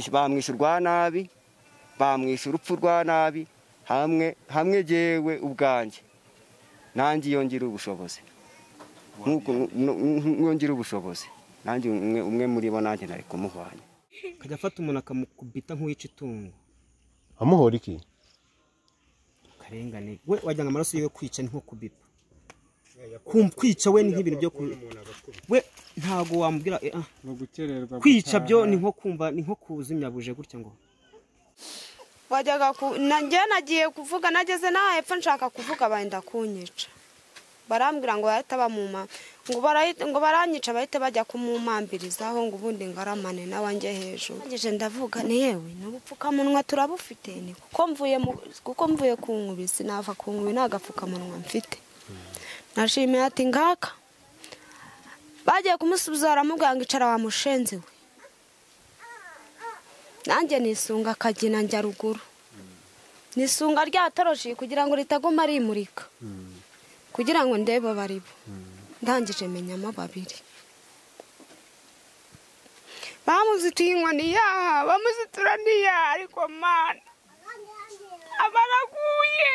bamwishyurwa nabi bamwishyura urupfu rwa nabi hamwe hamwe jyewe ubwanjye nanjye iyo ngira ubushobozi nk'uko ngira ubushobozi nanjye umwe muri bo nanjye nari kumuhwanya akajya afata umuntu akamukubita nk'uwica itungo amuhora iki karengane we wajyana amaraso yiwe kwica ni nko kubita kumva kwica we ni nk'ibintu byo ku we ntabwo wamubwira eh, ah. kwica byo ni nko kumva ni nko kuzimya buje gutya ngo wajyaga ku nanjye nagiye kuvuga nageze n'aho hepfo nshaka kuvuga benda kunyica barambwira ngo bahita bamuma ngo barayi- ngo baranyica bahite bajya kumumambirizaho ngo ubundi ngaramane nawe njye hejuru ngeze ndavuga ni yewe ni ubupfukamunwa turabufite ni kuko mvuye mu- kuko mvuye ku nkubi sinava ku nkubi nta gapfukamunwa mfite nashimiye ati ngaka bagiye kumusubiza baramubwira ngo icara wa mushenzi we nanjye nisunga akagina njya ruguru nisunga rya toroshi kugira ngo ritaguma rimurika kugira ngo ndebe baribo ndangije menyamo babiri bamuzitiye inkoni yaha bamuzitura n'iyaha ariko mana aba araguye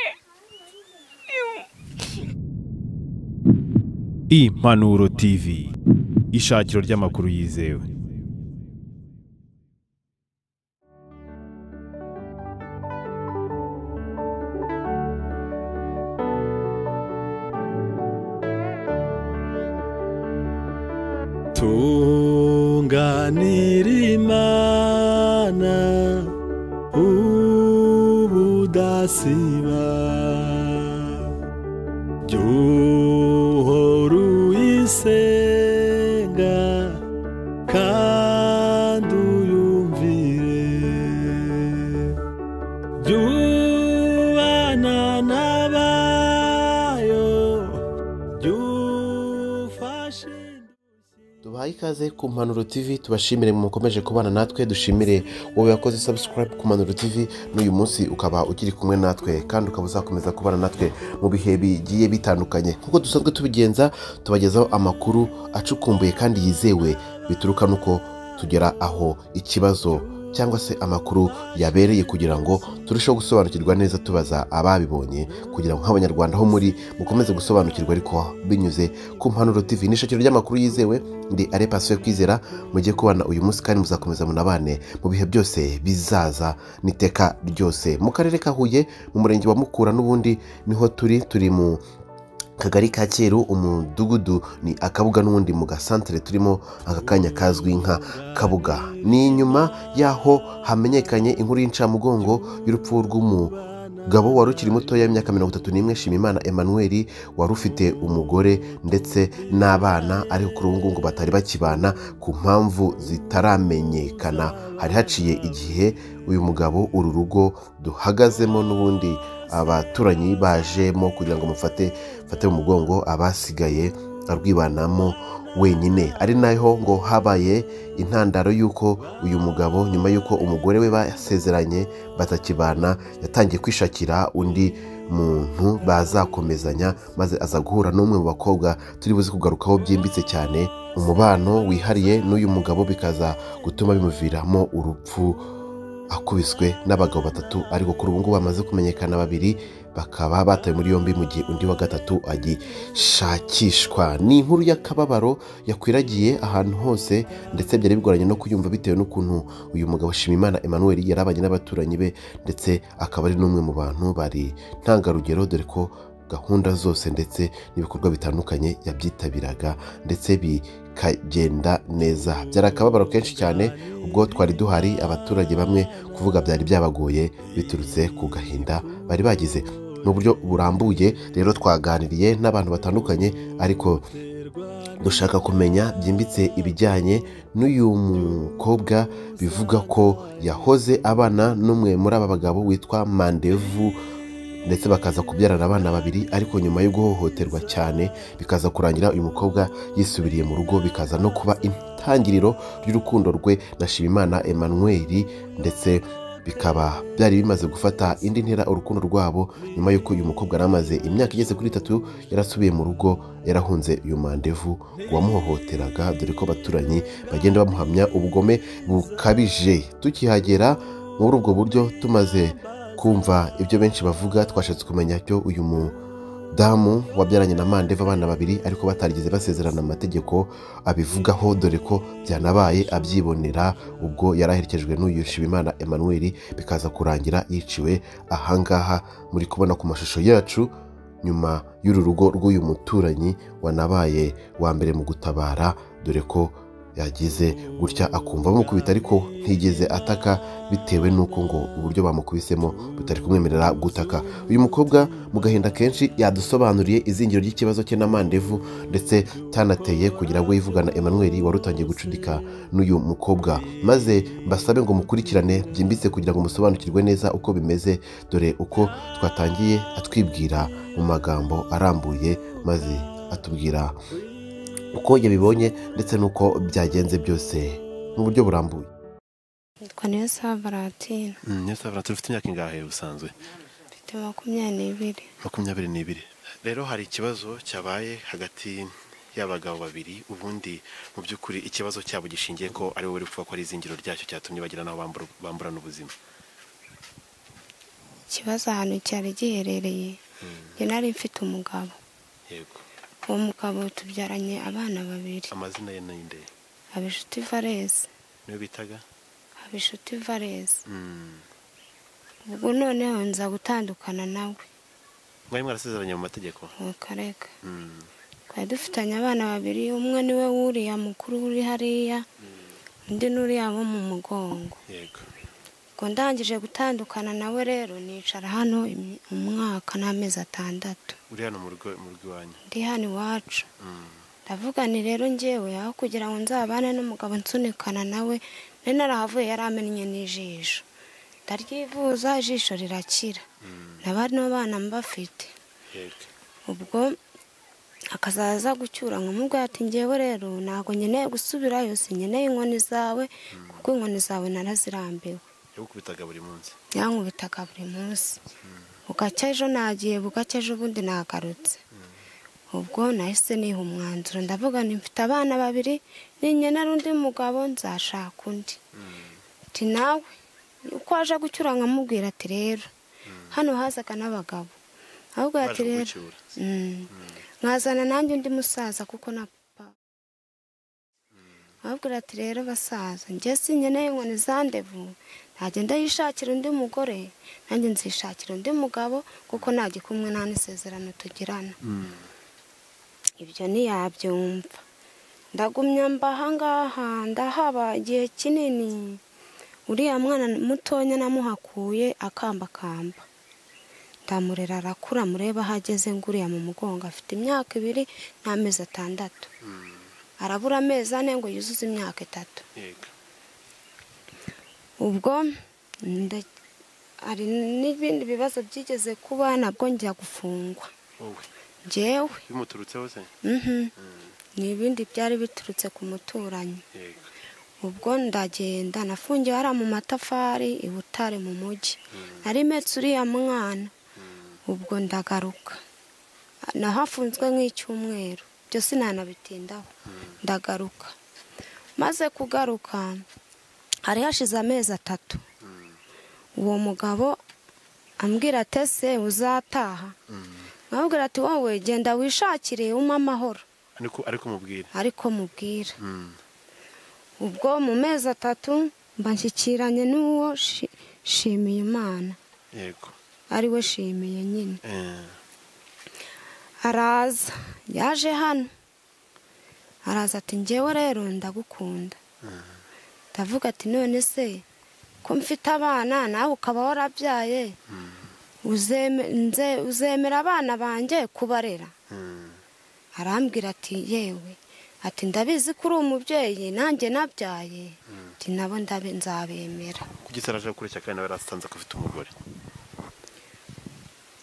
Impanuro TV ishakiro ry'amakuru yizewe tunganira imana ubudasiba jyuhora uyisenga kandi uyumvire jyubana n'abayo jyufashe tubahaye ikaze ku mpanuro tv tubashimire mukomeje kubana natwe dushimire wowe wakoze subscribe ku mpanuro tv n'uyu munsi ukaba ukiri kumwe natwe kandi ukaba uzakomeza kubana natwe mu bihe bigiye bitandukanye nk'uko dusanzwe tubigenza tubagezaho amakuru acukumbuye kandi yizewe bituruka n'uko tugera aho ikibazo cyangwa se amakuru yabereye kugira ngo turusheho gusobanukirwa neza tubaza ababibonye kugira ngo nk'abanyarwanda ho muri mukomeze gusobanukirwa ariko binyuze ku mpanuro tv ni ishakiro ry'amakuru yizewe ndi arepasiyo kwizera mujye kubana uyu munsi kandi muzakomeza munabane mu bihe byose bizaza n'iteka ryose mu karere ka huye mu murenge wa mukura n'ubundi niho turi turi mu kagari ka cyeru umudugudu ni akabuga n'ubundi mu gasantere turimo aka kanya kazwi nka kabuga ni inyuma y'aho hamenyekanye inkuru y'incamugongo y'urupfu rw'umugabo wari ukiri muto y'imyaka mirongo itatu n'imwe shimimana emmanuel wari ufite umugore ndetse n'abana ariko kuri ubu ngubu batari bakibana ku mpamvu zitaramenyekana hari haciye igihe uyu mugabo uru rugo duhagazemo n'ubundi abaturanyi bajemo kugira ngo mufate mfate mu mugongo abasigaye arwibanamo wenyine ari naho ngo habaye intandaro y'uko uyu mugabo nyuma y'uko umugore we basezeranye batakibana yatangiye kwishakira undi muntu bazakomezanya maze aza guhura n'umwe mu bakobwa turi buze kugarukaho byimbitse cyane umubano wihariye n'uyu mugabo bikaza gutuma bimuviramo urupfu akubiswe n'abagabo batatu ariko kuri ubu ngubu bamaze kumenyekana babiri bakaba batawe muri yombi mu gihe undi wa gatatu agishakishwa ni inkuru y'akababaro yakwiragiye ahantu hose ndetse byari bigoranye no kuyumva bitewe n'ukuntu uyu mugabo Shimimana Emmanuel yarabanye n'abaturanyi be ndetse akaba ari n'umwe mu bantu bari ntangarugero dore ko gahunda zose ndetse n'ibikorwa bitandukanye yabyitabiraga ndetse bikagenda neza byari akababaro kenshi cyane ubwo twari duhari abaturage bamwe kuvuga byari byabagoye biturutse ku gahinda bari bagize mu buryo burambuye rero twaganiriye n'abantu batandukanye ariko dushaka kumenya byimbitse ibijyanye n'uyu mukobwa bivuga ko yahoze abana n'umwe muri aba bagabo witwa mandevu ndetse bakaza kubyarana abana babiri ariko nyuma yo guhohoterwa cyane bikaza kurangira uyu mukobwa yisubiriye mu rugo bikaza no kuba intangiriro y'urukundo rwe na Shimimana Emmanuel ndetse bikaba byari bimaze gufata indi ntera urukundo rwabo nyuma y'uko uyu mukobwa yari amaze imyaka igeze kuri itatu yarasubiye mu rugo yarahunze uyu mandevu uwamuhohoteraga dore ko abaturanyi bagenda bamuhamya ubugome bukabije tukihagera muri ubwo buryo tumaze kumva ibyo benshi bavuga twashatse kumenya icyo uyu mudamu wabyaranye na mandeva abana babiri ariko batarigeze basezerana mu mategeko abivugaho dore ko byanabaye abyibonera ubwo yari aherekejwe n'uyu Nshimiyimana Emmanuel bikaza kurangira yiciwe ahangaha muri kubona ku mashusho yacu nyuma y'uru rugo rw'uyu muturanyi wanabaye wa mbere mu gutabara dore ko yagize gutya akumva bamukubita ariko ntigeze ataka bitewe n'uko ngo uburyo bamukubisemo butari kumwemerera gutaka uyu mukobwa mu gahinda kenshi yadusobanuriye izingiro ry'ikibazo cye na mandevu ndetse cyanateye kugira ngo yivugana Emmanuel wari utangiye gucudika n'uyu mukobwa maze mbasabe ngo mukurikirane byimbitse kugira ngo musobanukirwe neza uko bimeze dore uko twatangiye atwibwira mu magambo arambuye maze atubwira uko yabibonye ndetse n'uko byagenze byose mu buryo burambuye nitwa neza valentina niyo savura ufite imyaka ingahe ubusanzwe mfite makumyabiri n'ibiri makumyabiri n'ibiri rero hari ikibazo cyabaye hagati y'abagabo babiri ubundi mu by'ukuri ikibazo cyabo gishingiye ko ari wowe uri kuvuga ko ari izingiro ryacyo cyatumye bagira n'aho bambura- bamburana ubuzima ikibazo ahantu cyari giherereye njye nari mfite umugabo yego uwo mugabo tubyaranye abana babiri amazina ye ni nde habinshuti varese niyo bitaga habinshuti varese Mm. ubwo noneho nza gutandukana nawe mwari mwarasezeranye mu mategeko uwo kareka Mm. twari dufitanye abana babiri umwe niwe wuriya mukuru uri hariya undi n'uriya wo mu mugongo yego ubwo ndangije gutandukana nawe rero nicara hano imi- umwaka n'amezi atandatu uri hano mu rugo mu rugo iwanyu ndi hano iwacu Mm. ndavuga nti rero ngewe aho kugira ngo nzabane n'umugabo nsunikana nawe nari narahavuye yari amennye n'ijisho ndaryivuza ijisho rirakira na bano bana mbafite yego ubwo akazaza gucyura nkamubwira ati ngewe rero ntabwo nkeneye gusubirayo sinkeneye inkoni zawe kuko inkoni zawe narazirambiwe yagukubitaga buri munsi yankubitaga buri munsi bugacya ejo nagiye bugacya ejo ubundi nagarutse ubwo nahise niha umwanzuro ndavuga nti mfite abana babiri ninkenera undi mugabo nzashaka undi ati nawe uko aje gucyura nkamubwira ati rero hano hazaga n'abagabo ahubwo ati baje rero kugucyura Mm. mwazana nanjye undi musaza kuko na papa ababwira ati rero basaza njye sinkeneye inkoni za ndevu ntagenda yishakira undi mugore nanjye nzishakira undi mugabo kuko nta gikumwe nta n'isezerano tugirana ibyo ntiyabyumva ndagumya mba ahangaha ndahaba igihe kinini uriya mwana mutonya namuhakuye akambakamba ndamurera arakura murebe aho ageze nguriya mu mugongo afite imyaka ibiri n'amezi atandatu arabura amezi ane ngo yuzuze imyaka itatu yego ubwo nda- hari n'ibindi bibazo byigeze kuba nabwo njya gufungwa wowe njyewe bimuturutseho se mhm. ni ibindi byari biturutse ku muturanyi yego ubwo ndagenda nafungiwe hariya mu matafari i butare mu mujyi nari metse uriya mwana ubwo ndagaruka nahafunzwe nk'icyumweru byo sinanabitindaho ndagaruka maze kugaruka hari hashize amezi atatu uwo mugabo ambwira ati ese uzataha nkabwira ati wowe genda wishakire umpe amahoro ariko ariko mubwire ariko mubwira Mm. ubwo mu mezi atatu mba nshyikiranye n'uwo shi- shimiye imana yego ari we shimiye nyine Eh. araza yaje hano araza ati ngewe rero ndagukunda ndavuga ati none se ko mfite abana nawe ukaba warabyaye uzeme- nze- uzemera abana banjye kubarera Mm. arambwira ati yewe ati ndabizi ko uri umubyeyi nanjye nabyaye ati nabo ndabe nzabemera kuki utaraje gukurikira kandi nawe yarasanze ko afite umugore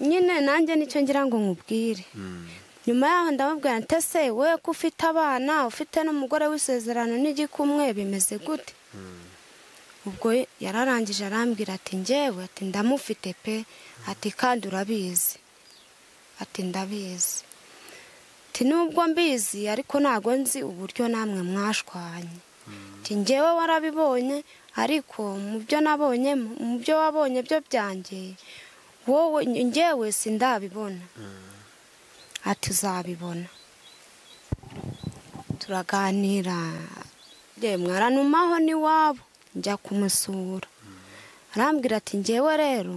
nyine nanjye nicyo ngira ngo nkubwire nyuma yaho ndababwira nti ese we ko ufite abana ufite n'umugore w'isezerano n'igikumwe bimeze gute ubwo yararangije arambwira ati ngewe ati ndamufite pe ati kandi urabizi ati ndabizi ati nubwo mbizi ariko ntabwo nzi uburyo namwe mwashwanye ati ngewe warabibonye ariko mu byo nabonye mu byo wabonye byo byanjye wowe ngewe sindabibona ati uzabibona turaganira yemwe aranumaho n'iwabo njya kumusura arambwira ati ngewe rero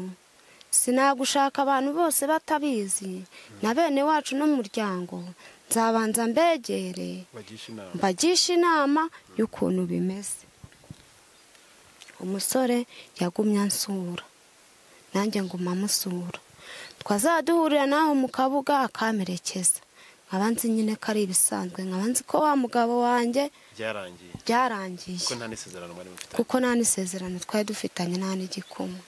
sinagushaka abantu bose batabizi na bene wacu n'umuryango nzabanza mbegere mbagisha inama y'ukuntu bimeze umusore yagumye ansura nanjye nguma amusura twazaduhurira naho mu kabuga akamerekeza nkaba nzi nyine ko ari ibisanzwe nkaba nzi ko wa mugabo wanjye byarangiye byarangiye kuko nta n'isezerano mwari mufite kuko nta n'isezerano twari dufitanye nta n'igikoma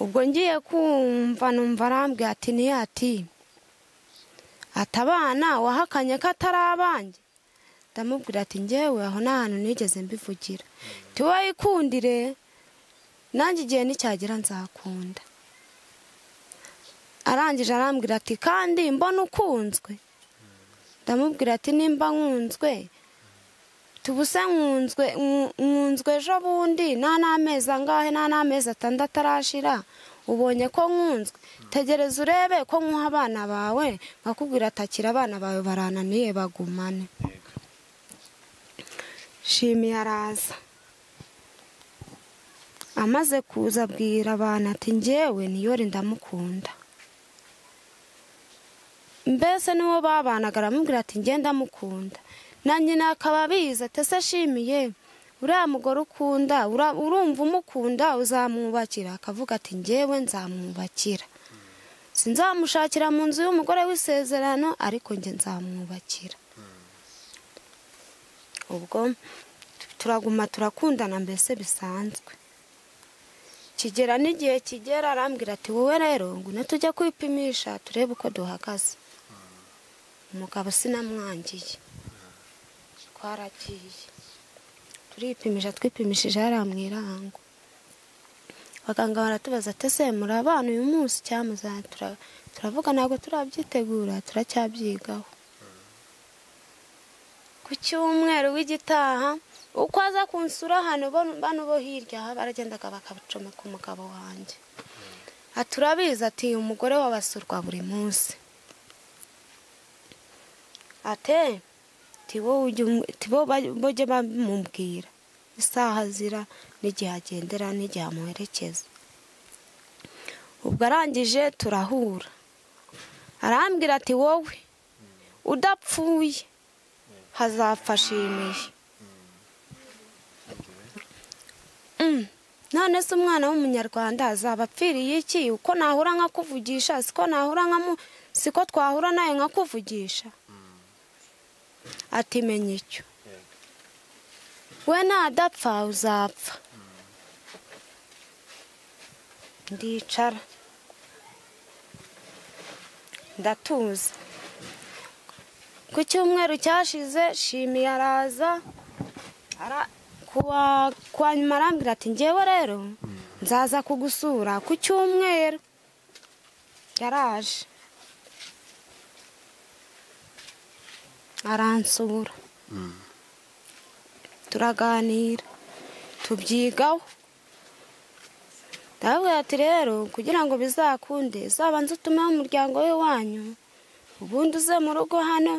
ubwo ngiye kumva numva arambwira ati niyo ati ati abana wahakanye ko atari abanjye ndamubwira ati ngewe aho nta hantu nigeze mbivugira wowe ikundire nanjye igihe nicyagera nzakunda arangije arambwira ati kandi mbona ukunzwe ndamubwira ati nimba nkunzwe tubuse nkunzwe nku- nkunzwe ejo bundi nta n'amezi angahe nta n'amezi atandatu arashira ubonye ko nkunzwe tegereza urebe ko nkuha abana bawe nkakubwira atakira abana bawe barananiye bagumane shimiye araza amaze kuza abwira abantu ati ngewe niyore ndamukunda mbese n'uwo babanaga aramubwira ati ngenda mukunda na nyina akaba abizi ati ese ashimiye uriya mugore ukunda ura- urumva umukunda uzamwubakira akavuga ati ngewe nzamwubakira sinzamushakira mu nzu y'umugore w'isezerano ariko njye nzamwubakira ubwo turaguma turakundana mbese bisanzwe kigera n'igihe kigera arambwira ati wowe rero ngwino tujya kwipimisha turebe uko duhagaze umugabo sinamwangiye twaragiye turipimisha twipimishije hariya mu irango abaganga baratubaza ati ese muri abana uyu munsi cyamuza turavuga ntabwo turabyitegura turacyabyigaho ku cyumweru w'igitaha uko aza kunsura hano bano- bano bo hirya baragendaga bakabacomeka umugabo wanjye ati urabizi ati umugore wawe asurwa buri munsi ate tibo tibo bajye bamubwira isaha azira n'igihe agendera n'igihe amuherekeza ubwo arangije turahura arambwira ati wowe udapfuye hazapfashimiye none se umwana w'umunyarwanda azaba apfiriye iki uko nahura nkakuvugisha siko nahura nkamu siko twahura nawe nkakuvugisha ati menya icyo we nadapfa uzapfa ndicara ndatuza ku cyumweru cyashize shimiye araza ara- kuwa- kwa nyuma arambwira ati ngewe rero nzaza kugusura ku cyumweru yaraje aransura turaganira tubyigaho ndababwira ati rero kugira ngo bizakunde uzabanze utumeho umuryango we wanyu ubundi uze mu rugo hano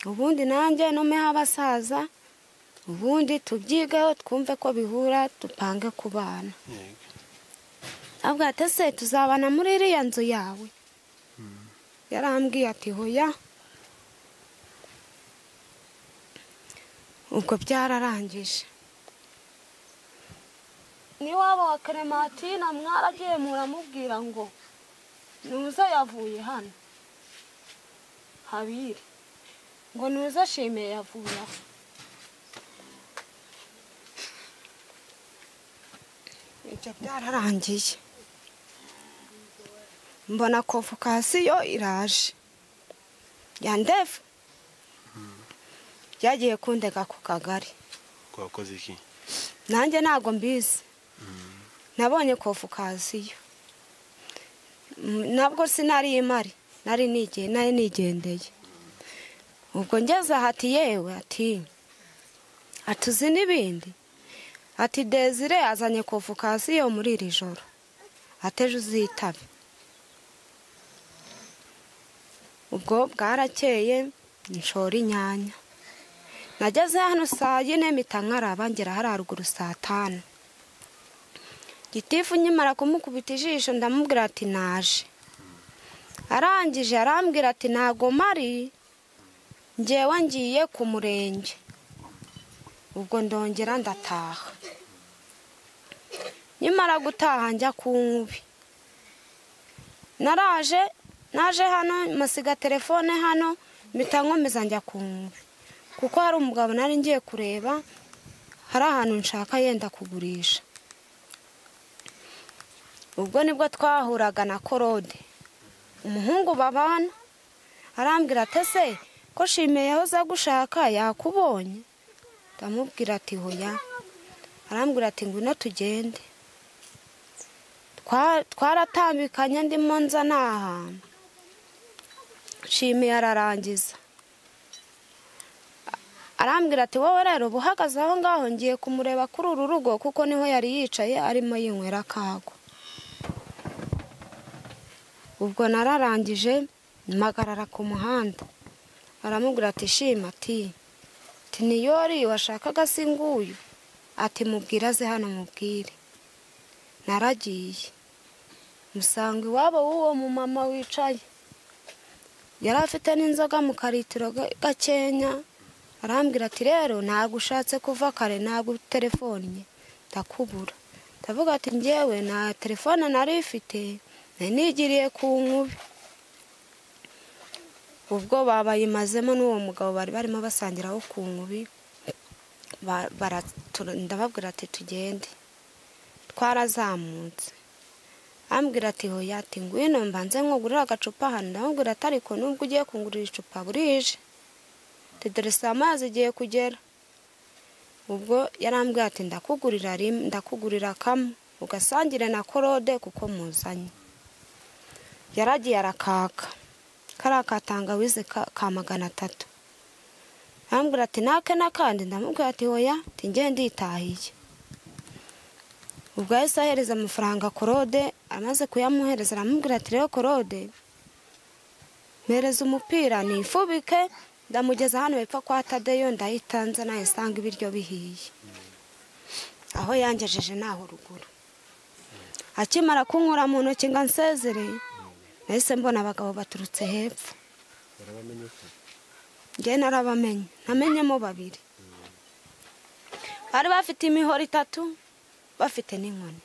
ubundi nanjye numeho abasaza ubundi tubyigeho twumve ko bihura dupange kubana avuga ati ese tuzabana muri iriya nzu yawe yarambwiye ati hoya ubwo byararangije niwaba wa kerematine mwaragiye muramubwira ngo nuza yavuye hano habiri ngo nuza ashime yavuye aho ibyo byararangiye mbona konvokasiyo iraje yandefu yagiye kundega ku kagari twakoze iki nanjye ntabwo mbizi nabonye kofukaziyo Mm, nabwo sinari imari nari nige- nari nigendeye ubwo ngeze aha ati yewe ati ati uzi n'ibindi ati desire azanye kofukaziyo muri iri joro ateje uzitabe ubwo bwarakeye nshora inyanya nageze hano saa yine mpita nkaraba ngera hari haruguru saa tanu gitifu nkimara kumukubita ijisho ndamubwira ati naje arangije arambwira ati ntago mari ngewe ngiye ku murenge ubwo ndongera ndataha nkimara gutaha njya ku nkubi naraje naje hano masiga telefone hano mpita nkomeza njya ku nkubi kuko hari umugabo nari ngiye kureba hari ahantu nshaka yenda kugurisha ubwo nibwo twahuraga na korode umuhungu babana arambwira ati ese ko shimiye yahoze agushaka yakubonye ndamubwira ati hoya arambwira ati ngwino tugende Twa- twaratambikanye ndimo nza ni ahantu shimiye ararangiza arambwira ati wowe rero uba uhagaze aho ngaho ngiye kumureba kuri uru rugo kuko niho yari yicaye arimo yinywera akago ubwo nararangije mpagarara ku muhanda aramubwira ati shima ati ati niyori washakaga si nguyu ati mubwire aze hano mubwire naragiye musanga iwabo w'uwo mumama wicaye yari afite n'inzoga mu karitiro ga- gakenya arambwira ati rero ntabwo ushatse kuva kare ntabwo telefonnye ndakubura ndavuga ati ngewe nta telefone nari ifite nari nigiriye ku nkubi ubwo babayimazemo n'uwo mugabo bari barimo basangira wo ku nkubi ba- baratura- ndababwira ati tugende twarazamutse ambwira ati hoya ati ngwino mbanze nkugurire agacupa hano ndamubwira ati ariko nubwo ugiye kungurira icupa burije ati dore saa moya zigiye kugera ubwo yarambwira ati ndakugurira rimwe ndakugurira kamwe ugasangire na korode kuko muzanye yaragiye arakaka kariya ka tangawizi ka ka magana atatu arambwira ati nake n'akandi ndamubwira ati hoya ati ngende nditahiye ubwo yahise ahereza amafaranga korode amaze kuyamuhereza aramubwira ati rero korode mpereza umupira nifubike ndamugeza hano hepfo kwa tadeyo ndahita nza nayisanga ibiryo bihiye aho yangejeje naho ruguru akimara kunkura mu ntoki ngo ansezere nahise mbona abagabo baturutse hepfo njye narabamenye namenyemo babiri bari bafite imihoro itatu bafite n'inkoni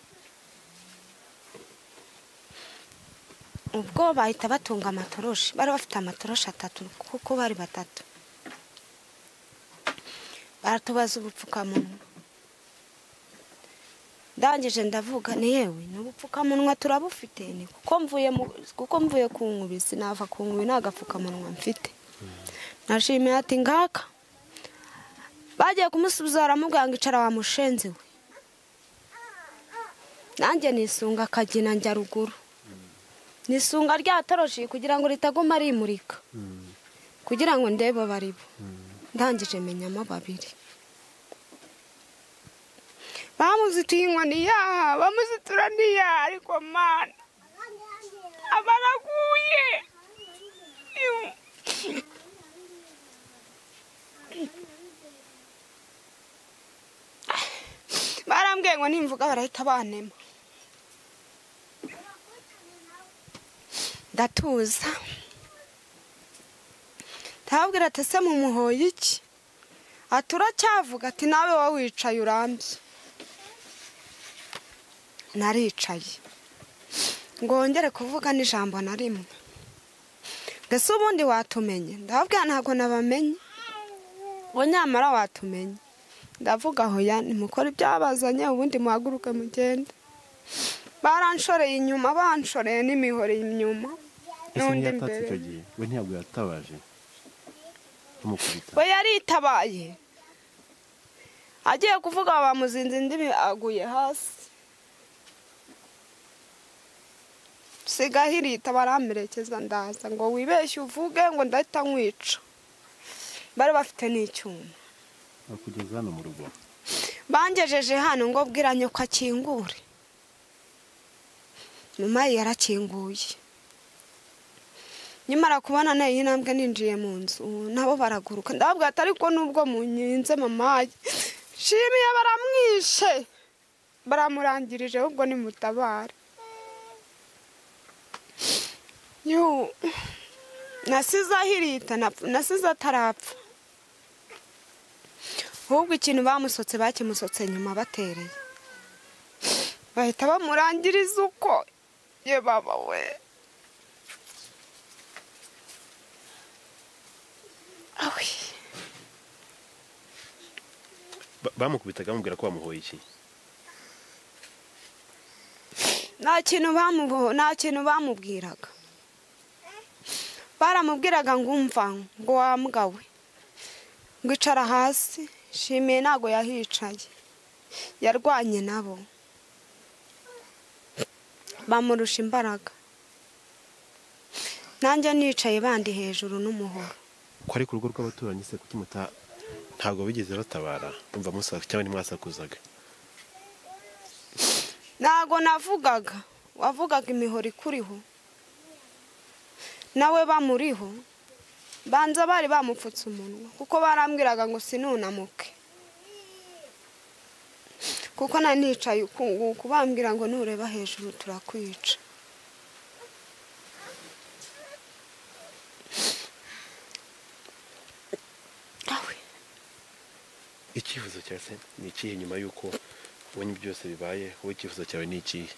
ubwo bahita batunga amatoroshi bari bafite amatoroshi atatu kuko bari batatu baratubaza ubupfukamunwa ndangije ndavuga ni yewe n'ubupfukamunwa turabufite ni kuko mvuye mu- kuko mvuye ku nkubi sinava ku nkubi nta gapfukamunwa mfite nashimiye ati ngaka bagiye kumusubiza baramubwira ngo icara wa mushenzi we nanjye nisunga akagina njya ruguru ni isunga rya toroshi kugira ngo ritaguma rimurika kugira ngo ndebe abari bo ndangije menyamo babiri bamuzitiye inkoni yaha bamuzitura n'iyaha ariko mana aba araguye Yu. barambwiye ngo nimvuga barahita banema ndatuza ndababwira ati ese mumuhoye iki ati uracyavuga ati nawe wowe wicaye urambye naricaye ngo wongere kuvuga n'ijambo na rimwe mbese ubundi watumenye ndababwira ntabwo nabamenye ngo nyamara watumenye ndavuga hoya nimukore ibyabazanye ubundi muhaguruke mugende baranshoreye inyuma banshoreye n'imihoro inyuma n'undi imbere gihe we ntabwo yatabaje kumukubita we yaritabaye agiye kuvuga bamuzinze indimi aguye hasi siga hirita baramperekeza ndaza ngo wibeshye uvuge ngo ndahita nkwica bari bafite n'icyuma bakugeza hano mu rugo bangejeje hano ngo bwira nyoko akingure nyuma ye yarakinguye nyamara kubona nayo iyi ntambwe ninjiye mu nzu nabo baraguruka ndababwira ati ariko nubwo munyenze mamaye shimiye baramwishe baramurangirije ahubwo nimutabare yu nasize ahirita napfa- nasize atarapfa ahubwo ikintu bamusotse bakimusotse nyuma batereye bahita bamurangiriza uko ye baba we awe Ba- bamukubitaga bamubwira ko bamuhoye iki nta kintu bamubo nta kintu bamubwiraga baramubwiraga ngo umva ngo wamugawe ngo icara hasi shimiye ntago yahicaye yarwanye nabo bamurusha imbaraga nanjye nicaye bandi hejuru n'umuhoro ko ari ku rugo rw'abaturanyi se kutimuta ntabwo bigeze batabara umva musaza cyangwa ntimwasakuzaga ntago navugaga wavugaga imihoro ikuriho nawe bamuriho banza bari bamupfutse umunwa kuko barambwiraga ngo sinunamuke kuko nanicaye ukunguka bambwira ngo nureba hejuru turakwica awe icyifuzo cyawe se ni ikihe nyuma y'uko ubonye byose bibaye wowe icyifuzo cyawe ni ikihe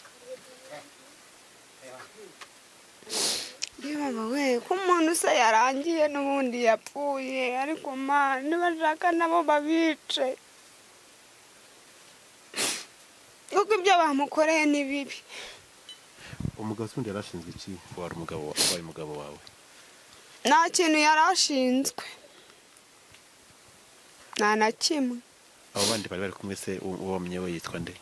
Niba we ko umuntu se yarangiye n'ubundi yapfuye ariko ma nibashaka nabo babice kuko ibyo bamukoreye ni bibi umugabo se undi yari ashinzwe iki wari umugabo wa- wabaye umugabo wawe nta kintu yari ashinzwe nta na kimwe abo bandi bari bari kumwe se uwo uwo wamenya we yitwa nde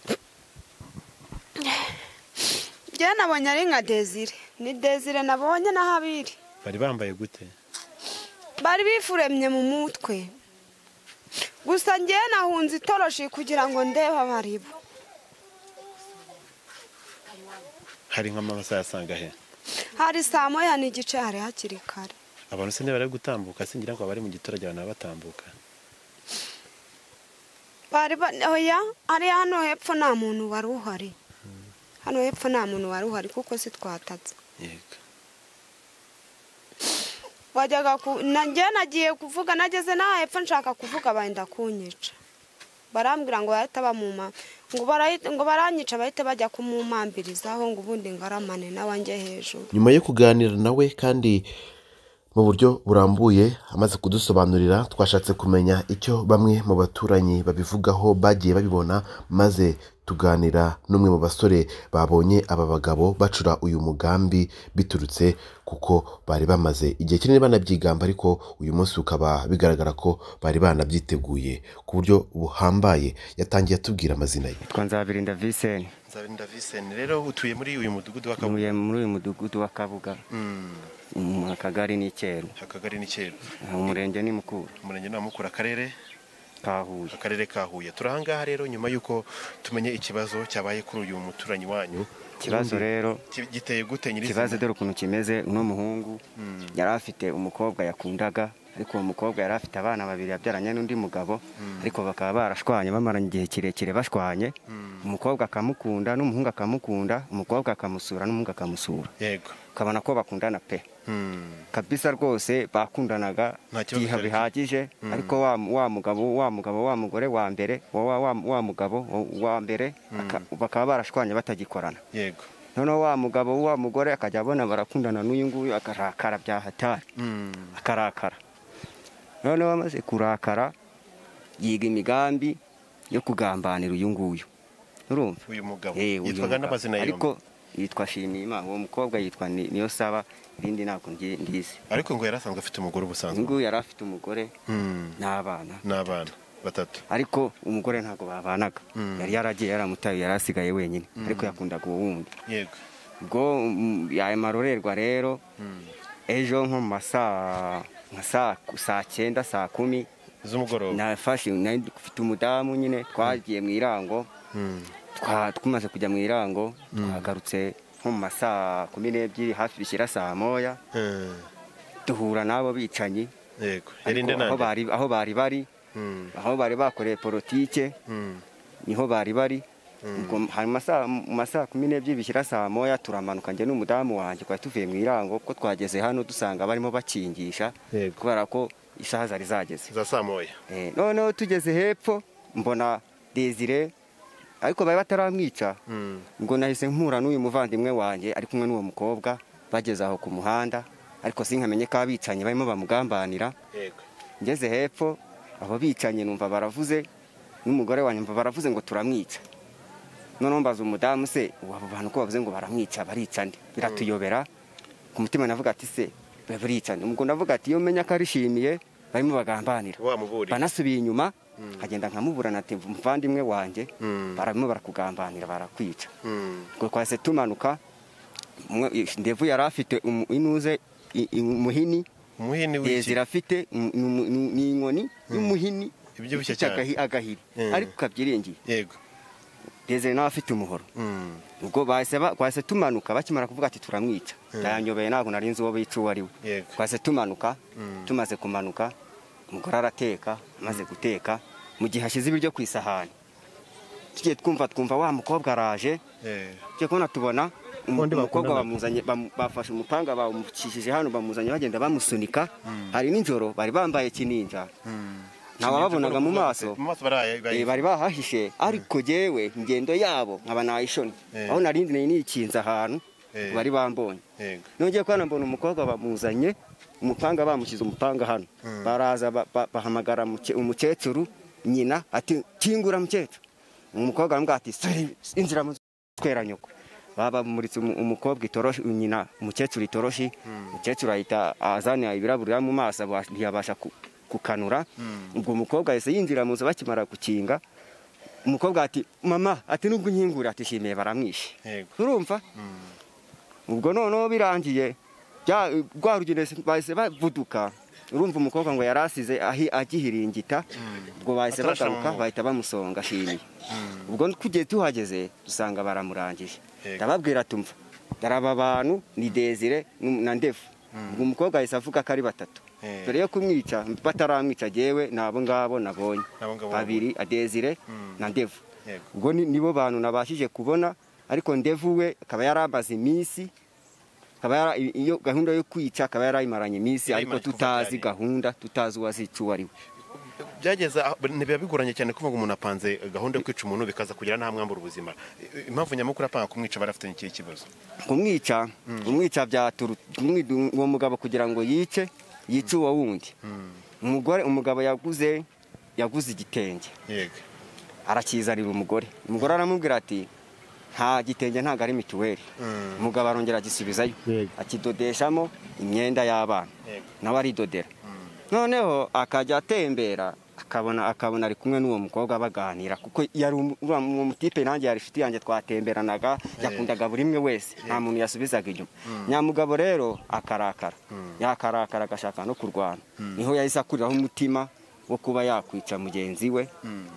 njye nabonye ari nka desire ni desire nabonye n'ahabiri bari bambaye gute bari bifuremye mu mutwe gusa njyewe nahunze itoroshi kugira ngo ndebe abaribo hari nk'amabasa yasanga he hari saa moya n'igice hari hakiri kare abantu se ntibari gutambuka singira ngo abari mu giturage abantu baba batambuka bari ba oya hariya hano hepfo nta muntu wari uhari hano hepfo nta muntu wari uhari kuko si twatatse yego wajyaga ku nanjye nagiye kuvuga nageze n'aha hepfo nshaka kuvuga benda kunyica barambwira ngo bahita bamuma ngo barahita- ngo baranyica bahite bajya kumumambirizaho ngo ubundi ngaramane nawanjye hejuru nyuma yo kuganira nawe kandi mu buryo burambuye amaze kudusobanurira twashatse kumenya icyo bamwe mu baturanyi babivugaho bagiye babibona maze tuganira n'umwe mu basore babonye aba bagabo bacura uyu mugambi biturutse kuko bari bamaze igihe kinini banabyigamba ariko uyu munsi ukaba bigaragara ko bari banabyiteguye ku buryo buhambaye yatangiye atubwira amazina ye Yitwa Nzabirinda Viseni nzabirinda viseni rero utuye muri uyu mudugudu w'akabuga ntuye muri uyu mudugudu wa Kabuga mu akagari ni Cyeru akagari ni kera umurenge ni Mukura umurenge ni Mukura akarere ka Huye akarere ka huye turi ahangaha rero nyuma y'uko tumenye ikibazo cyabaye kuri uyu muturanyi wanyu ikibazo rero Ki- giteye gute nyirizina ikibazo dore ukuntu kimeze uno muhungu yari afite umukobwa yakundaga ariko uwo mukobwa yari afite abana babiri yabyaranye n'undi mugabo ariko bakaba barashwanye bamaranye igihe kirekire bashwanye umukobwa akamukunda n'umuhungu akamukunda umukobwa akamusura n'umuhungu akamusura yego ukabona ko bakundana pe Hmm. kabisa rwose bakundanaga Nta kibazo igihe cyari bihagije ariko wa wa mugabo wa mugabo wa mugore wa mbere wa wa wa, wa mugabo wa- wa mbere aka- bakaba barashwanye batagikorana yego noneho wa mugabo wa mugore akajya abona barakundana n'uyu nguyu akarakara bya hatari Hmm. akarakara noneho amaze kurakara yiga imigambi yo kugambanira uyu nguyu urumva uyu mugabo Eh, uyu mugabo. yitwaga n'amazina ariko yombi yitwa shimima uwo mukobwa yitwa Ni- niyo saba irindi ntabwo ngi- ndizi ariko ngo yari asanzwe afite umugore ubusanzwe uyu nguyu yari afite umugore Hmm. n'abana n'abana batatu ariko umugore ntabwo babanaga yari yaragiye yaramutaye yari asigaye wenyine ariko yakundaga uwo wundi yego ubwo mm, yayo marorerwa rero ejo nko mu masaa nka saa saa cyenda saa kumi z'umugoroba nafashe nari mfite umudamu nyine twagiye mu irango twa- tumaze kujya mu irango twagarutse nko mu masaa kumi n'ebyiri hafi bishyira saa moya Eh, duhura n'abo bicanyi yego yarinde Ariko aho nande bari aho bari bari Mm, aho bari bakoreye politike mm, niho bari bari ubwo hari mu masaha- mu masaha kumi n'ebyiri bishyira saa moya turamanuka njye n'umudamu wanjye twari tuvuye mu irango kuko twageze hano dusanga barimo bakingisha Yego. kubera ko isaha zari zageze za saa moya Eh, noneho tugeze hepfo mbona desire ariko bari bataramwica Mm, ngo nahise mpura n'uyu muvandimwe wanjye ari kumwe n'uwo mukobwa bageze aho ku muhanda ariko sinkamenye ko abicanyi barimo bamugambanira yego ngeze hepfo abo bicanyi numva baravuze n'umugore wanjye numva baravuze ngo turamwica noneho mbaza umudamu se ubu abo bantu ko bavuze ngo baramwica barica nde biratuyobera ku mutima navuga ati se barica nde ubwo navuga ati iyo menya ko arishimiye barimo bagambanira wamuburiye banasubiye inyuma nkagenda nkamuburana ati muvandimwe wanjye Mm. barimo barakugambanira barakwica Mm, ubwo twahise tumanuka umwe- ndevu yari afite umu- inuze i- i- umuhini umuhini w'iki hejuru afite ni- ni- ni ni inkoni y'umuhini Ibyibushye ifite cyane. agahi- agahiri Mm. ariko kabyiringiye yego hejuru nawe afite umuhoro Mm, ubwo bahise ba- twahise tumanuka bakimara kuvuga ati turamwica ndayanyobeye ntabwo nari nzi uwo bica uwo ari we Yego. twahise tumanuka tumaze kumanuka umugore arateka amaze guteka mu gihe hashize ibiryo ku isahani tugiye twumva twumva wa mukobwa araje eh, tugiye kubona tubona umu- Undi umukobwa bakundanaga. bamuzanye bamu- bafashe umupanga bawucishije hano bamuzanye bagenda bamusunika hari n'ijoro bari bambaye kininja ntawe wababonaga mu maso mu maso baraye Eh, bari bahahishe ariko jewe ingendo yabo nkaba nayishoni Eh. aho narindi nari nikinze ahantu Eh. bari bambonye yego nongeye kubona mbona umukobwa bamuzanye umupanga bamushyize umupanga hano baraza ba- ba- bahamagara umuke- umukecuru nyina ati kingura mukecuru umukobwa aramubwira ati "Sore, injira mu twera nyoko babamuritse umu- umukobwa itoroshi nyina umukecuru itoroshi umukecuru ahita azanira ibirabura mu maso aba- ntiyabasha ku- kukanura ubwo umukobwa yahise yinjira mu nzu bakimara gukinga umukobwa ati mama ati nubwo unkingura ati shimiye baramwishe yego urumva ubwo noneho birangiye bya- rwa rugendo bahise bavuduka urumva umukobwa ngo yari asize ahi- agihiringita ubwo bahise Atarashira mu bagaruka mwobo. bahita bamusonga ashimiye ubwo tugiye tuhageze dusanga baramurangije Yego. ndababwira tumva dore aba bantu ni desire nu- na ndevu ubwo umukobwa ahise avuga ko ari batatu Eh. dore yo kumwica bataramwica jewe ni abo ngabo nabonye N'abo ngabo babiri desire na ndevu yego ubwo ni- nibo bantu nabashije kubona ariko ndevu we akaba yaramaze iminsi akaba yara- iyo gahunda yo kwica akaba yarayimaranye iminsi Yarayimaranye ariko kuva tutazi byagera. gahunda tutazi uwazica uwo ari we byageze aho- biba bigoranye cyane kuvuga umuntu apanze gahunda yo kwica umuntu bikaza kugira n'ahamwambura ubuzima impamvu nyamukuru apanga kumwica barafitanye ikihe kibazo kumwica kumwica byaturu kumwidu- uwo mugabo kugira ngo yice yice uwo wundi umugore umugabo yaguze yaguze igitenge yego arakizanira umugore umugore aramubwira ati nta gitenge ntabwo ari mituweli umugabo arongera agisubizayo akidodeshamo imyenda y'abana Yego. nawe aridodera noneho akajya atembera akabona akabona ari kumwe n'uwo mukobwa baganira kuko yari umu- uriya mu- uwo mutipe nanjye yari inshuti yanjye twatemberanaga yakundaga buri imwe wese nta muntu yasubizaga inyuma nyamugabo rero akarakara yakarakara agashaka no kurwana niho yahise akuriraho umutima wo kuba yakwica mugenzi we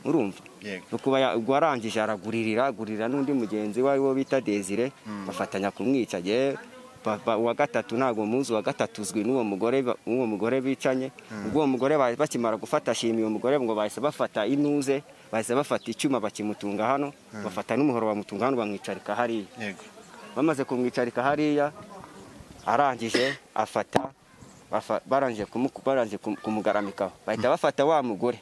urumva Yego. no kuba ya- ubwo arangije araguririra agurira n'undi mugenzi we ariwo bita desire bafatanya kumwica yewe ba- ba- uwa gatatu ntabwo muzi uwa gatatu uzwi n'uwo mugore ba- n'uwo mugore bicanye ubwo uwo mugore ba- bakimara gufata ashima uwo mugore ngo bahise bafata inuze bahise bafata icyuma bakimutunga hano bafata n'umuhoro bamutunga hano bamwicarika hariya yego bamaze kumwicarika hariya arangije afata bafa- barangije kumu- barangije kum- kumugaramikaho bahita bafata wa mugore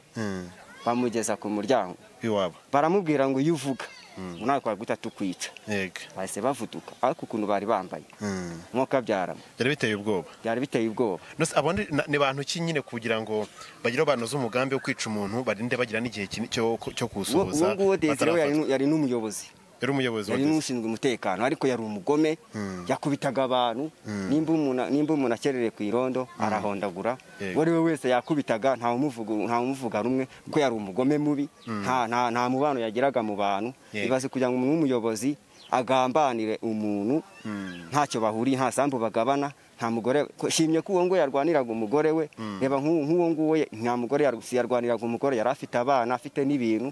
bamugeza ku muryango iwabo baramubwira ngo iyo uvuga ngo nawe twaguta tukwica yego bahise bavuduka ariko ukuntu bari bambaye Mm. nk'uko abyaramo byari biteye ubwoba byari biteye ubwoba Nose abo ni- na- ni bantu ki nyine kugira ngo bagire abantu z'umugambi wo kwica umuntu barinde bagira n'igihe kinini cyo uwo cyo uwo kuwusohoza nguwo desire we yari batarafata. nu- yari n'umuyobozi yari umuyobozi yari wagize n'ushinzwe umutekano ariko yari umugome yakubitaga abantu nimba umuntu- nimba umuntu akererewe ku irondo arahondagura Yego. uwo ari we wese yakubitaga ntawumuvuga- ntawumuvuga rumwe kuko yari umugome mubi nta- nta nta mubano yagiraga mu bantu Yego. ibaze kugira ngo umuntu w'umuyobozi agambanire umuntu ntacyo bahuriye nta sambu bagabana nta mugore ko- shimye ko uwo ngo yarwaniraga umugore we reba nk'u- nk'uwo nguwo ye- nta mugore yar- si yarwaniraga umugore yari afite abana afite n'ibintu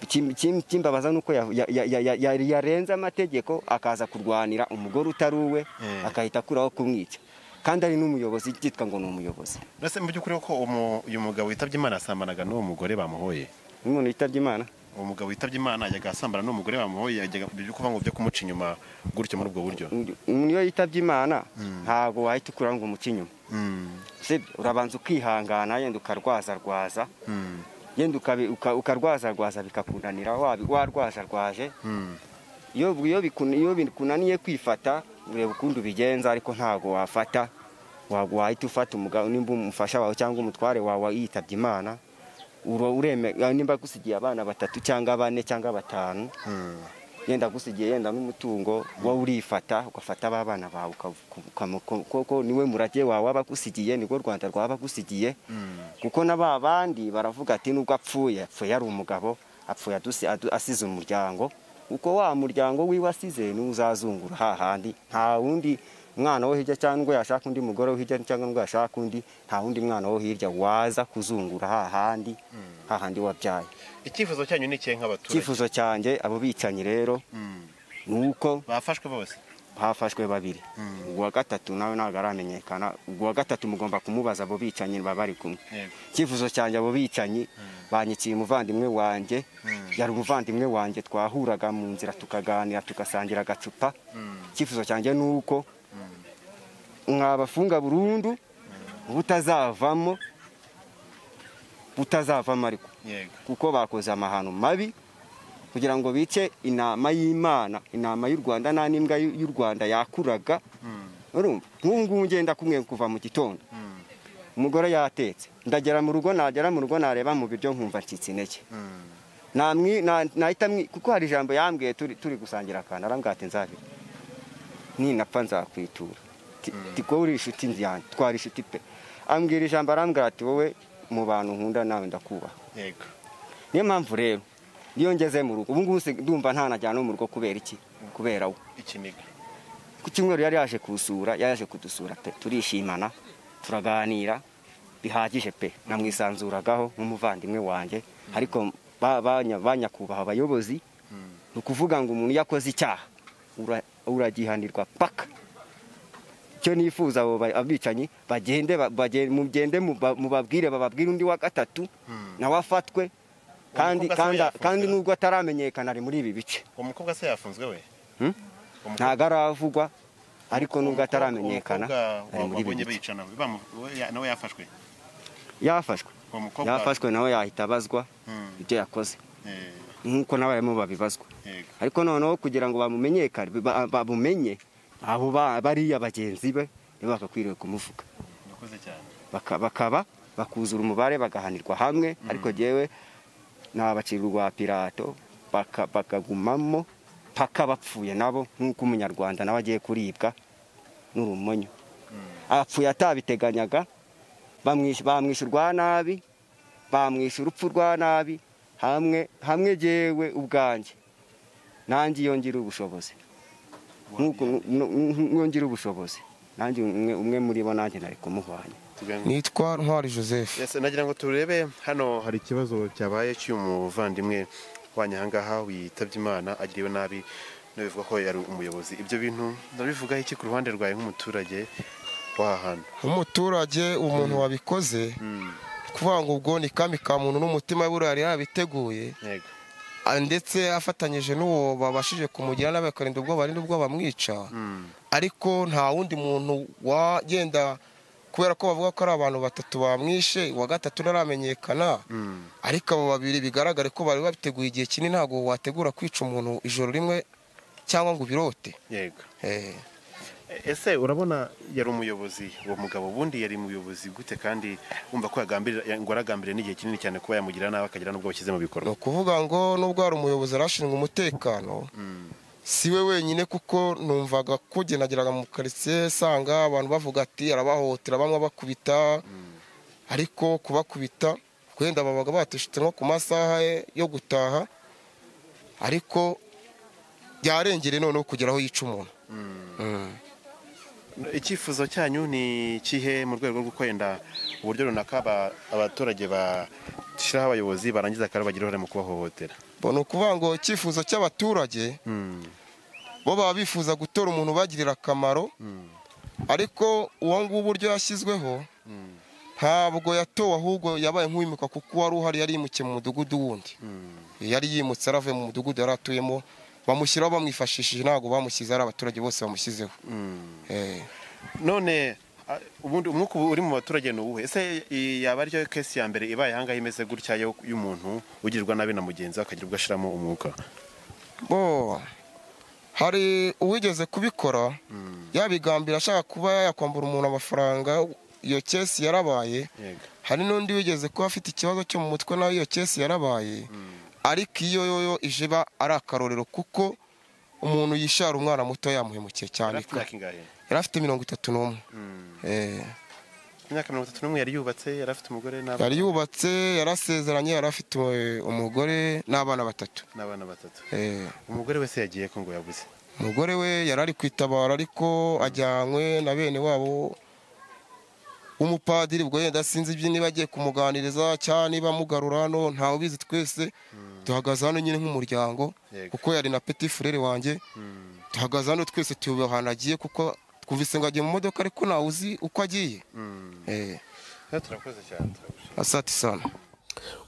Ikim- ikim- ikimbabaza ni uko ya- ya- ya- ya- ya- yari yarenze amategeko akaza kurwanira umugore utari uwe Eh. agahita akuraho kumwica kandi ari n'umuyobozi byitwa ngo ni umuyobozi mbese mu by'ukuri ko umu- uyu mugabo witabye imana yasambanaga n'uwo mugore bamuhoye nk'umuntu yitabye imana uwo mugabo witabye imana yajyaga asambana n'umugore bamuhoye yajyaga ibyo kuvuga ngo byo kumuca inyuma gutyo muri ubwo buryo umuntu iyo yitabye imana ntabwo wahita ukuraho ngo umuce inyuma Mm, sibyo urabanza ukihangana yenda ukarwazarwaza mm, yenda ukabi- uka- ukarwazarwaza bikakunanira wabi- warwazarwaje mm. iyo iyo bikun- iyo bikunaniye kwifata ureba ukundi ubigenza ariko ntabwo wafata wa- wahita ufata umugabo nimba umufasha wawe cyangwa umutware wawe yitabye imana uro- ureme nimba agusigiye abana batatu cyangwa bane cyangwa batanu yenda agusigiye yenda n'umutungo wowe urifata ugafata ba bana bawe ukavu- ukamu- ko- koko niwe murage wawe aba agusigiye nibwo rwanda rwaba agusigiye kuko na ba bandi baravuga ati nubwo apfuye apfuye ari umugabo apfuye adusi- adu- asize umuryango uko wa muryango wiwe asize niwe uzazungura hahandi nta wundi mwana wo hirya cyangwa ngo yashaka undi mugore wo hirya cyangwa ngo yashaka undi nta wundi mwana wo hirya waza kuzungura hahandi hahandi wabyaye icyifuzo cyanyu ni ikihe nk'abaturage icyifuzo cyanjye abo bicanyi rero Mm. ni uko bafashwe bose hafashwe babiri uwa gatatu nawe ntabwo aramenyekana uwa gatatu mugomba kumubaza abo bicanyi baba bari kumwe Yego. icyifuzo cyanjye abo bicanyi banyikiye umuvandimwe wanjye yari umuvandimwe wanjye twahuraga mu nzira tukaganira tugasangira agacupa icyifuzo cyanjye ni uko mwabafunga burundu butazavamo butazavamo ariko yego kuko bakoze amahano mabi kugira ngo bice inama y'imana inama y'u rwanda nta n'imbwa y'u y'u rwanda yakuraga urumva nk'ubu ngubu ngenda kumwe kuva mu gitondo umugore yatetse ndagera mu rugo nagera mu rugo nareba mu biryo nkumva ncitse intege namwi na- nahita mwi kuko hari ijambo yambwiye turi turi gusangira akantu arambwira ati nzabira ninapfa nzakwitura Ti- ti ko uri inshuti yanjye twari inshuti pe ambwira ijambo arambwira ati wowe mu bantu nkunda nawe ndakubaha yego niyo mpamvu rero iyo ngeze mu rugo ubu ngubu se ndumva ntanajyana no mu rugo kubera iki kubera we ikiniga ku cyumweru yari yaje kusura yari yaje kudusura pe turishimana turaganira bihagije pe namwisanzuragaho nk'umuvandimwe wanjye ariko ba- banya- banyakubahwa abayobozi ni ukuvuga ngo umuntu iyo akoze icyaha ura- uragihanirwa paka icyo nifuza abo ba- abicanyi bagende ba- bagen- mugende muba- mubabwire bababwire undi wa gatatu nawe afatwe kandi mukobwa se kandi yafunzwe kandi na- n'ubwo ataramenyekana ari muri ibi bice uwo mukobwa se yafunzwe we Hmm? Uwo mukobwa- ntabwo aravugwa ariko uwo nubwo mukobwa- ataramenyekana uwo mukobwa ari muri ibi wabonye bice. bicana bamu- we- ya- nawe yafashwe yafashwe uwo mukobwa yafashwe nawe yahita abazwa Hmm. ibyo yakoze Eh, nk'uko n'abarimu babibazwa yego ariko noneho kugira ngo bamumenyekane ba- bamumenye abo ba- bariya bagenzi be nibo bagakwiriye kumuvuga murakoze cyane Baka- bakaba bakuzura umubare bagahanirwa hamwe ariko jyewe nabacira urwa pirato baka- bakagumamo paka bapfuye nabo nk'uko umunyarwanda nawe agiye kuribwa n'urumonyo apfuye atabiteganyaga bamwish- bamwisha urwa nabi bamwisha urupfu rwa nabi hamwe hamwe jyewe ubwanjye nanjye iyo ngira ubushobozi nk'uko- n- n- nk'iyo ngira ubushobozi nanjye umwe umwe muri bo nanjye nari kumuhwanya nitwa ntwari joseph Yes, nagira ngo turebe hano hari ikibazo cyabaye cy'uyu muvandimwe wanyu ahangaha witabye imana agiriwe nabi n'abivuga ko yari umuyobozi ibyo bintu ndabivugaho iki ku ruhande rwawe nk'umuturage w'aha hantu umuturage umuntu wabikoze ni kuvuga ngo ubwo ni kami ka muntu n'umutima we yari yarabiteguye yego Ah, ndetse afatanyije n'uwo babashije kumugira nabi akarinda ubwoba ari nubwo bamwica ariko nta wundi muntu wagenda kubera ko bavuga ko ari abantu batatu bamwishe uwa gatatu ntaramenyekana ariko abo babiri bigaragare ko bari babiteguye igihe kinini ntabwo wategura kwica umuntu ijoro rimwe cyangwa ngo ubirote yego Eh, ese urabona yari umuyobozi uwo mugabo ubundi yari umuyobozi gute kandi wumva ko yagambirira ngo aragambirira n'igihe kinini cyane kuba yamugira nabi akagira n'ubwo bashyize mu ni bikorwa ukuvuga ngo nubwo hari umuyobozi arashinzwe umutekano si we wenyine kuko numvaga ko genageraga mu karitsiye nsanga abantu bavuga ati arabahotera bamwe bakubita ariko kubakubita wenda babaga bateshutse nko ku masaha ye yo gutaha ariko byarengere noneho kugeraho yica umuntu icyifuzo cyanyu ni kihe mu rwego rwo kwenda uburyo runaka aba- abaturage bashyiraho abayobozi barangiza akaba bagira uruhare mu kubahohotera ni ukuvuga ngo icyifuzo cy'abaturage bo baba bifuza gutora umuntu ubagirira akamaro ariko uwo nguwo uburyo yashyizweho ntabwo yatowe ahubwo yabaye nk'uwimuka kuko uwari uhari yari yimukiye mu mudugudu wundi yari yimutse aravuye mu mudugudu yari atuyemo bamushyiraho bamwifashishije ntabwo bamushyize ari abaturage bose bamushyizeho Eh. none a- ubundi umwuka uba uri mu baturage ni uwuhe ese i- yaba ariyo kesi ya mbere ibaye ahangaha imeze gutya yo- y'umuntu ugirirwa nabi na mugenzi we akagira ubwo ashyiramo umwuka bo hari uwigeze kubikora yabigambira ashaka kuba yakwambura umuntu amafaranga iyo kesi yarabaye Yego. hari n'undi wigeze kuba afite ikibazo cyo mu mutwe nawe iyo kesi yarabaye ariko iyo yoyo ije iba ari akarorero kuko umuntu yishara umwana muto yamuhemukiye cyane Yari afite imyaka ingahe yari afite mirongo itatu n'umwe Eh. Ku myaka mirongo itatu n'umwe yari yubatse yari afite umugore n'abana yari yubatse yarasezeranye yari afite umu- umugore n'abana batatu n'abana batatu Eh. umugore wese yagiye ko ngo yabuze umugore we yari ari kwitabara ariko ajyanywe na bene wabo w'umupadiri ubwo yenda sinzi ibyo niba agiye kumuganiriza cyangwa niba amugarura hano ntawe ubizi twese duhagaze hano nyine nk'umuryango Yego. kuko yari na peti furere wanjye duhagaze hano twese tuyobewe ahantu agiye kuko twumvise ngo agiye mu modoka ariko ntawe uzi uko agiye Eh, Rero turakoze cyane turagushimira. asati sana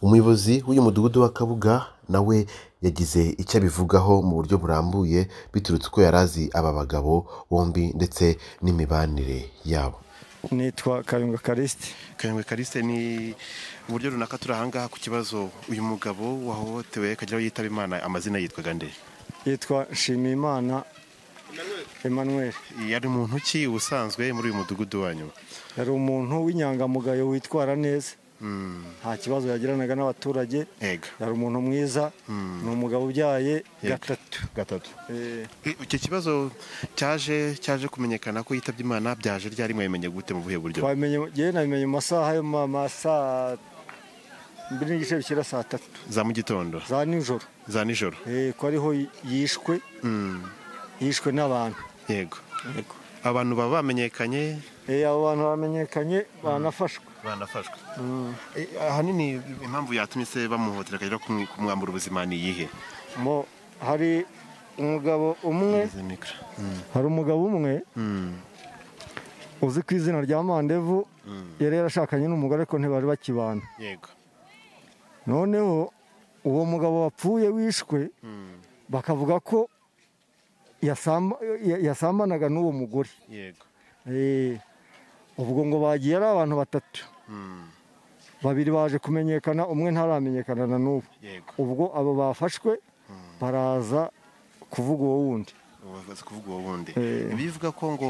umuyobozi w'uyu mudugudu wa kabuga nawe yagize icyo abivugaho mu buryo burambuye biturutse uko yari azi aba bagabo bombi ndetse n'imibanire yabo nitwa kayunga karisiti Kanywe Kaliste ni uburyo runaka turi ahangaha ku kibazo uyu mugabo wahohotewe akagira aho yitaba Imana amazina yitwaga nde yitwa nshimiyimana emmanuel yari muntu ki ubusanzwe muri uyu mudugudu wanyu yari umuntu w'inyangamugayo witwara neza nta kibazo yagiranaga n'abaturage ega yari umuntu mwiza ni umugabo ubyaye gatatu gatatu Eh, icyo kibazo cyaje cyaje kumenyekana ko yitabye Imana byaje ryari mwabimenye gute mu buhe buryo twabimenye njyewe nabimenye mu masaha yo mu ma- saa mbiri n'igice bikira saa tatu za mu gitondo za nijoro za nijoro Eh, ko ariho yishwe yishwe n'abantu yego abantu baba bamenyekanye Eh, abo bantu bamenyekanye banafashwe banafashwe ahanini impamvu yatumye se bamuhotera akagira kumwi- kumwambura ubuzima ni iyihe mo hari umugabo umwe Ngeze mikoro. hari umugabo umwe uzi ku izina rya mandevu yari yarashakanye n'umugore ariko ntibari bakibana yego noneho uwo mugabo wapfuye wishwe bakavuga ko yasamba- ya- yasambanaga n'uwo mugore yego Eh, ubwo ngo bagiye ari abantu batatu babiri baje kumenyekana umwe ntaramenyekana na n'ubu yego ubwo abo bafashwe baraza kuvuga uwo wundi baza kuvuga uwo wundi Eh. bivuga ko ngo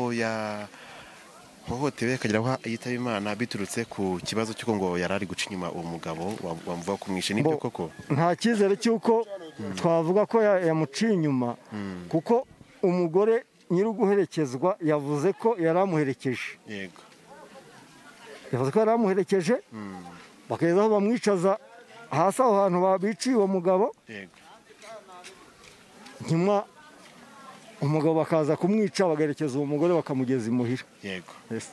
yahohotewe akagira aho yitaba imana biturutse ku kibazo cy'uko ngo yari ari guca inyuma uwo mugabo wa- wamuvuga kumwishe nibyo Bo- koko nta cyizere cy'uko twavuga ko ya- yamuciye inyuma kuko umugore nyiri guherekezwa yavuze ko yari amuherekeje yego yavuze ko yari amuherekeje bakageza aho bamwicaza hasi aho hantu babiciye uwo mugabo yego nyuma umugabo bakaza kumwica bagaherekeza uwo mugore bakamugeza imuhira yego Yes.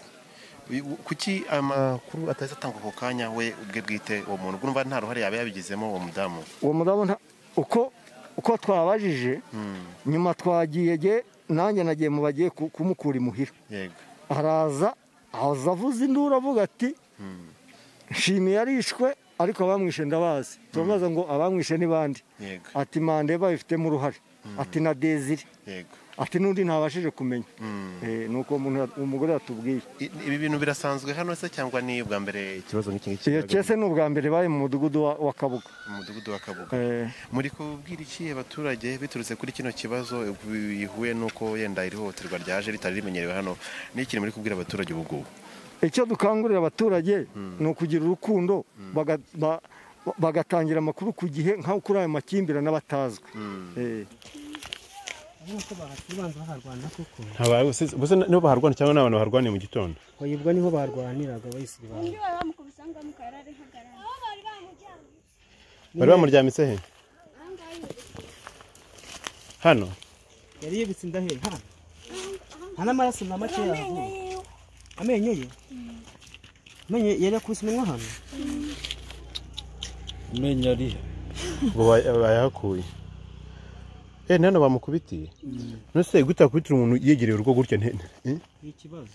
Uyu- u- kuki amakuru atahise atangwa ako kanya we ubwe bwite uwo muntu ubwo urumva nta ruhare yaba yabigizemo uwo mudamu uwo mudamu nta- uko uko twabajije nyuma twagiye ge- nanjye nagiye mu bagiye ku- kumukura imuhira yego araza aza avuza induru avuga ati nshimiye yarishwe ariko abamwishe ndabazi turamubaza ngo abamwishe ni bande Yego. ati mandeba babifitemo uruhare ati na dezire Yego. ati n'undi ntabashije kumenya Eh, ni uko umuntu yat- umugore yatubwiye Ibi bintu birasanzwe hano se cyangwa ni ubwa mbere ikibazo nk'iki ngiki iyo kese ni ubwa mbere baye mu mudugudu wa- wa kabuga mu mudugudu wa Kabuga. Eh, Muri kubwira iki abaturage biturutse kuri kino kibazo bihuye n'uko yenda iri hohoterwa ryaje ritari rimenyerewe hano ni ikintu muri kubwira abaturage ubu ngubu icyo dukangurira abaturage ni ukugira urukundo baga- ba- bagatangira amakuru ku gihe nkaho kuri aya makimbirane aba atazwi Eh. ntabaye gusa nibo baharwana cyangwa ni abantu baharwaniye mu gitondo bayibwa niho barwaniraga bayisiri bantu bari bamuryamitse he hano yari yibitse inda he ha nta n'amaraso na make yahavuye amenyo ye amenyo ye yari yakubise umunwa hano amenyo arihe ngo bayahakuye eh nano bamukubitiye nose gute akubitira umuntu yegereye urugo gutya nte eh? ni ikibazo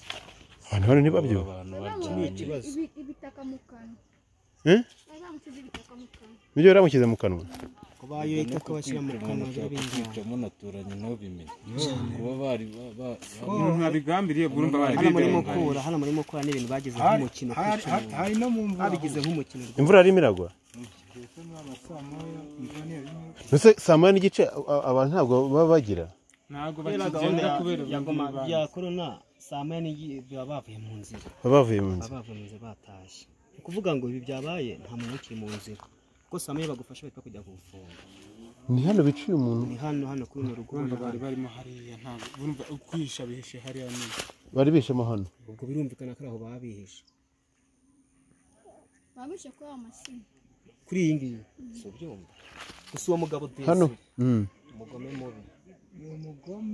abantu hano ntibabyo ni ikibazo eh nibyo baramushyize mu kanwa ko bayoye itaka bashyira mu kanwa kwica munaturanye ntubimenye kuba bari ba- ba- umuntu yabigambiriye urumva bari hano murimo kura hano murimo kura ni ibintu bagize nk'umukino hari- kwica umuntu. hari no mu mvura. babigize nk'umukino imvura yarimo iragwa nose saa moya n'igice a- abantu ntabwo baba bagira ntabwo kubera bakigenda gahunda kubera ya ubuntu goma bw'ibanze. ya korona saa moya n'igihe biba bavuye mu nzira baba bavuye mu nzu baba bavuye mu nzira batashye ni ukuvuga ngo ibi byabaye nta muntu ukiri mu nzira kuko saa moya bagufasha bahita kujya kugufunga ni hano biciye umuntu ni hano hano kuri runo rugo urumva bari barimo hariya ntabwo urumva kwihisha bihishe hariya ni bari bishemo hano ubwo birumvikana ko ari aho babihishe babishe kuri ayo mashini kuri iyi ngiyi si ubyumva gusa uwo mugabo desi hano Mm. umugome mubi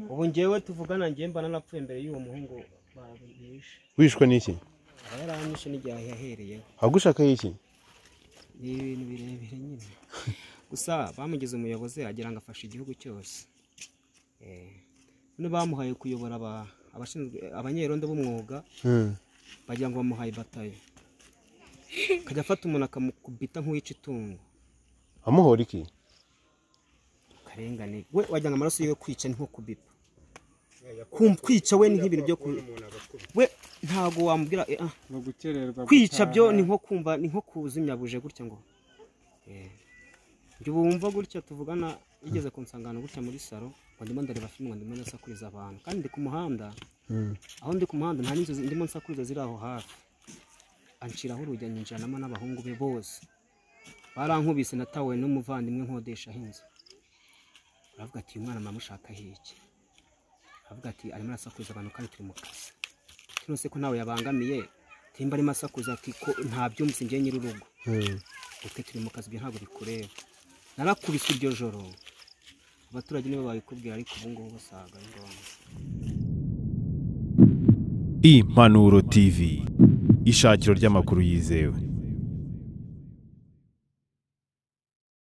ubu ngewe tuvugana ngewe mba narapfuye mbere y'uwo muhungu babihishe wishwe n'iki aba yaranyishe n'igihe yahereyeho agushakaho iki ni ibintu birebire nyine gusa bamugize umuyobozi agira ngo afashe igihugu cyose Eh, none bamuhaye kuyobora aba- abashinzwe abanyerondo b'umwuga bagira ngo bamuhaye batayo akajya afata umuntu akamukubita nk'uwica itungo amuhora iki akarengane we wagira ngo amaraso yiwe kwica ni nko kubipa Kumva kwica we ni nk'ibintu byo ku we ntabwo wamubwira eh, ah, ni ugukererwa kwica gutaha. byo ni nko kumva ni nko kuzimya buje gutya ngo Eh, njye ubu wumva gutya tuvugana igeze ku nsangano gutya muri salo ngo ndimo ndareba filime ngo ndimo ndasakuriza abantu kandi ndi ku muhanda aho ndi ku muhanda nta n'inzu zi- ndimo nsakuriza ziri aho hafi anshiraho urujya nyinjiranamo n'abahungu be bose barankubise natawe n'umuvandimwe nkodeshaho inzu aravuga ati uyu mwana muramushakaho iki aravuga ati arimo arasakuriza abantu kandi turi mu kazi tunose ko ntawe yabangamiye timba arimo asakuza ati ko nta byumvise njye nyir'urugo uti turi mu kazi ibyo ntabwo bikureba narakubise iryo joro abaturage nibo babikubwira ariko ubu ngubu basaga ari ngombwa impanuro tv ishakiro ry'amakuru yizewe